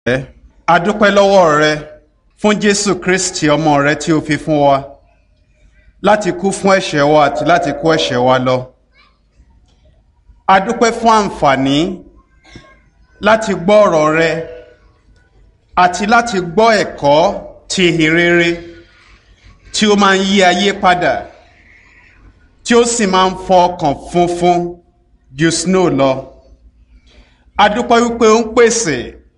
a dúpẹ́ lọ́wọ́ rẹ fún jésù kristi ọmọ rẹ tí o fi fún wa láti kú fún ẹ̀ṣẹ̀ wa àti láti kó ẹ̀ṣẹ̀ wa lọ a dúpẹ́ fún àǹfààní láti gbọ́ ọ̀rọ̀ rẹ àti láti gbọ́ ẹ̀kọ́ ti ìhìnrere tí ó máa ń yí ayé padà tí ó sì máa ń fọ ọkàn funfun ju snow lọ a dúpẹ́ wípé ó ń pèsè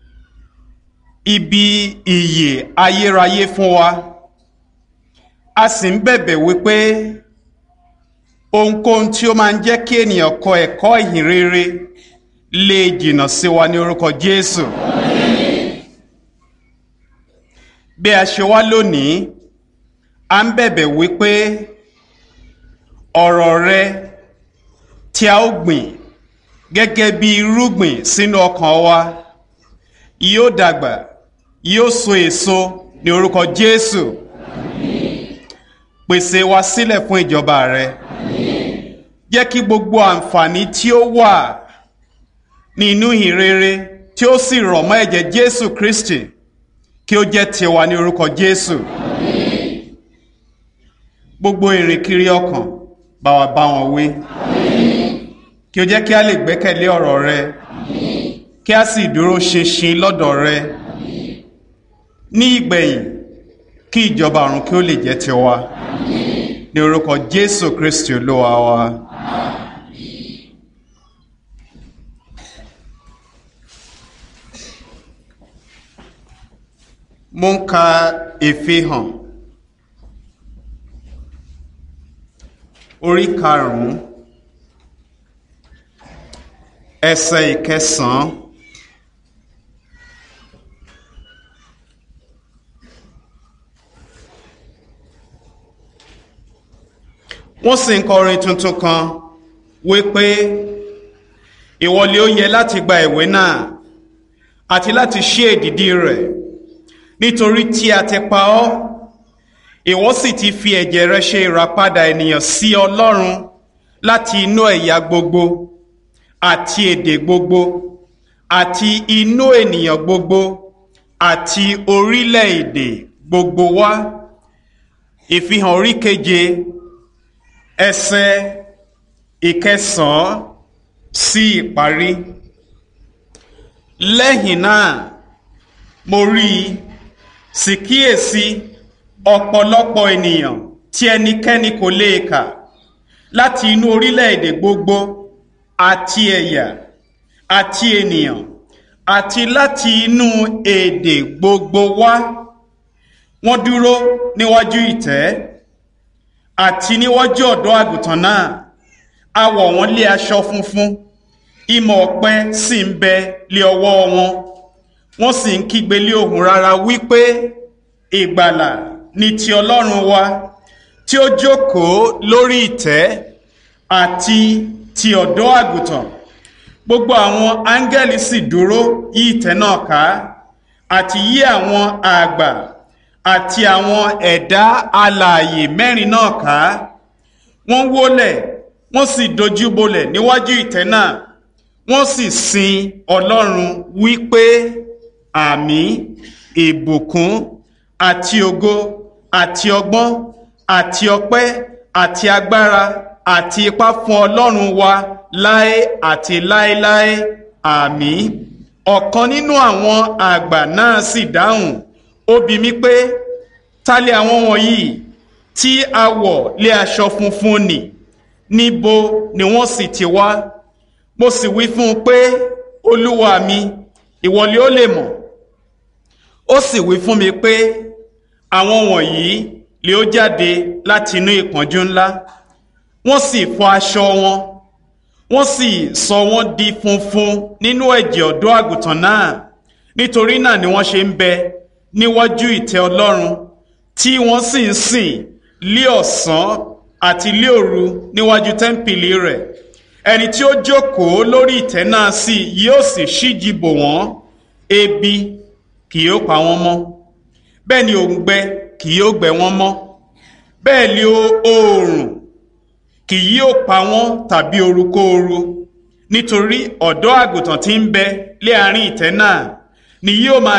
ibi ìyè ayérayé fún wa a sì ń bẹ̀bẹ̀ wípé ohunkóhun tí ó máa ń jẹ́ kí ènìyàn kọ ẹ̀kọ́ ìhìnrere lè jìnnà sí wa ní orúkọ jésù bí a ṣe wá lónìí a ń bẹ̀bẹ̀ wípé ọ̀rọ̀ rẹ tí a ó gbìn gẹ́gẹ́ bí irúgbìn sínú ọkàn wa yóò dàgbà yóò so èso ní orúkọ jésù pèsè wa sílẹ̀ fún ìjọba rẹ jẹ́ kí gbogbo àǹfààní tí ó wà nínú ìrere tí ó sì rọ̀ mọ́ ẹ̀jẹ̀ jésù kristi kí ó jẹ́ tiwa ní orúkọ jésù gbogbo ìrìnkiri ọkàn bá wa bá wọn wí kí ó jẹ́ kí a lè gbẹ́kẹ̀lé ọ̀rọ̀ rẹ kí a sì dúró ṣinṣin lọ́dọ̀ rẹ ní ìgbẹ̀yìn kí ìjọba ọ̀run kí ó lè jẹ́ tiwa ní orúkọ jésù kristi olúwa wa. mo ń ka ìfihàn orí karùn-ún ẹsẹ̀ ìkẹsàn-án. wọ́n sì ń kọrin tuntun kan wípé ìwọlé ó yẹ láti gba ìwé náà àti láti ṣí èdìdí rẹ̀ nítorí tí a ti pa ọ́ ìwọ sì ti fi ẹ̀jẹ̀ rẹ ṣe ìràpadà ènìyàn sí ọlọ́run láti inú ẹ̀yà gbogbo àti èdè gbogbo àti inú ènìyàn gbogbo àti orílẹ̀-èdè gbogbo wá ìfihàn orí keje ẹsẹ̀ ìkẹsàn-án sí ìparí lẹ́yìn náà mo rí i sì kíyèsí ọ̀pọ̀lọpọ̀ ènìyàn tí ẹnikẹ́ni kò lè kà láti inú orílẹ̀-èdè gbogbo àti ẹ̀yà àti ènìyàn àti láti inú èdè gbogbo wá wọ́n dúró níwájú ìtẹ́ àti níwájú ọ̀dọ́ àgùntàn náà a wọ̀ wọ́n lé aṣọ funfun ìmọ̀ ọ̀pẹ sì ń bẹ lé ọwọ́ wọn wọ́n sì ń kígbe lé ohùn rárá wípé ìgbàlà ni ti ọlọ́run wa tí ó jókòó lórí ìtẹ́ àti ti ọ̀dọ́ àgùntàn gbogbo àwọn áńgẹ́lì sì dúró yí ìtẹ́ náà ká àti yí àwọn àgbà àti àwọn ẹ̀dá alààyè mẹ́rin náà ká wọ́n wólẹ̀ wọ́n sì dojú bolẹ̀ níwájú ìtẹ́ náà wọ́n sì sin ọlọ́run wípé àmì ìbùkún àti ògo àti ọgbọ́n àti ọpẹ́ àti agbára àti ipá fún ọlọ́run wa láé àti láéláé àmì ọ̀kan nínú àwọn àgbà náà sì dáhùn ó bi mí pé ta lè àwọn wọ̀nyí tí a wọ̀ lé aṣọ funfun nì níbo ni wọ́n sì ti wá mo sì wí fún un pé olúwa mi ìwọlé ó lè mọ̀ ó sì wí fún mi pé àwọn wọ̀nyí lè ó jáde láti inú ìpọ́njú ńlá wọ́n sì fọ aṣọ wọn wọ́n sì sọ wọ́n di funfun nínú ẹ̀jẹ̀ ọ̀dọ́ àgùntàn náà nítorí náà ni wọ́n ṣe ń bẹ níwájú ìtẹ́ ọlọ́run tí wọ́n sì ń sìn lé ọ̀sán àti lé òru níwájú tẹ́ḿpìlì rẹ̀ ẹni tí ó jókòó lórí ìtẹ́ náà sì yóò sì ṣíji bò wọ́n ebi kì yóò pa wọ́n mọ́ bẹ́ẹ̀ ni òǹgbẹ kì yóò gbẹ wọ́n mọ́ bẹ́ẹ̀ ni oòrùn kì yóò pa wọ́n tàbí orukóoru nítorí ọ̀dọ́ àgùntàn tí ń bẹ lé àárín ìtẹ́ náà ni yóò máa